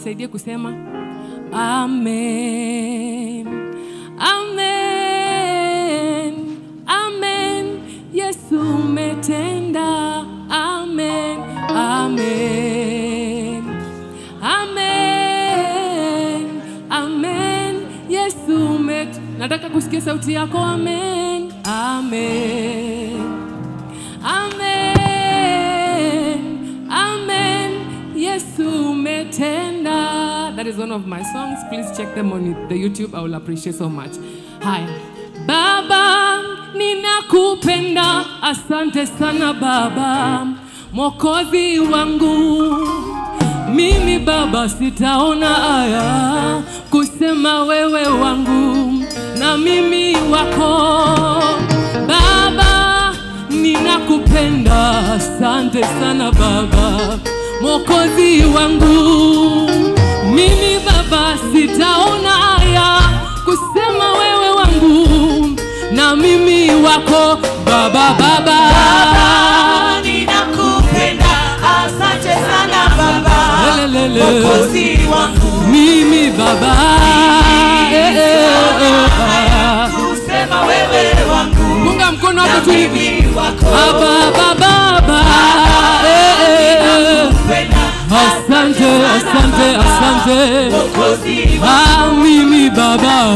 nisaidie kusema amen amen amen yesu umetenda amen amen amen amen yesu umet nataka kusikia sauti yako amen amen amen amen yesu umetenda that is one of my songs please check them on the youtube i will appreciate so much haya baba ninakupenda asante sana baba mwokozi wangu mimi baba sitaona aya kusema wewe wangu na mimi wako baba ninakupenda asante sana baba mwokozi wangu mimi baba sitaona aya kusema wewe wangu na mimi wako baba baba ninakupenda asante sana baba Lelelele. mokozi wangu mimi baba Eh, eh, eh, ah. kusema wewe wangu punga mkono na wako tu hivi mimi wako baba baba eh, eh, eh. Kupenda asante asante asante mokozi ah, mimi baba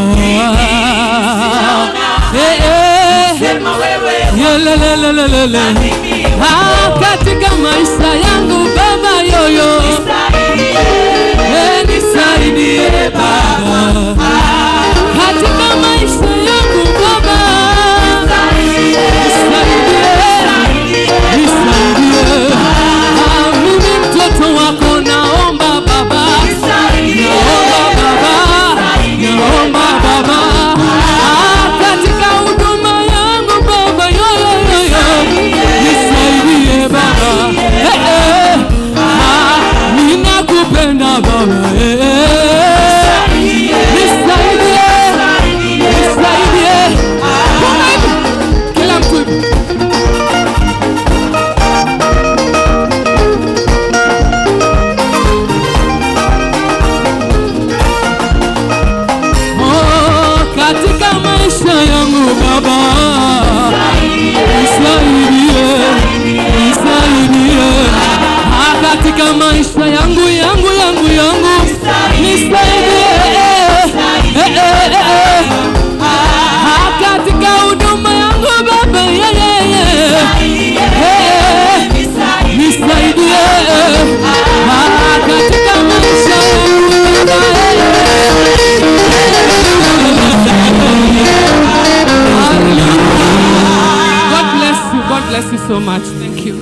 eh, eh. sema wewe Yelelelelelele. mimi Ah, katika maisha yangu baba yoyo eh, nisaidie baba katika maisha yangu baba nisaidie nisaidie Ah, mimi mtoto wako naomba baba naomba baba naomba baba Ah, katika huduma yangu baba yoyoyoyo nisaidie baba Eh, eh. Ah, ninakupenda baba Eh, eh. nisaidie nisaidie Kama hivi. kila mtu hivi. Oh, katika maisha yangu baba nisaidie nisaidie Ah, katika maisha yangu yangu yangu yangu nisaidie Eh, eh, eh, eh. Ah, katika huduma yangu baba yeah, yeah, yeah. Eh, nisaidie Ah, katika maisha yangu baba God bless you. God bless you so much. Thank you.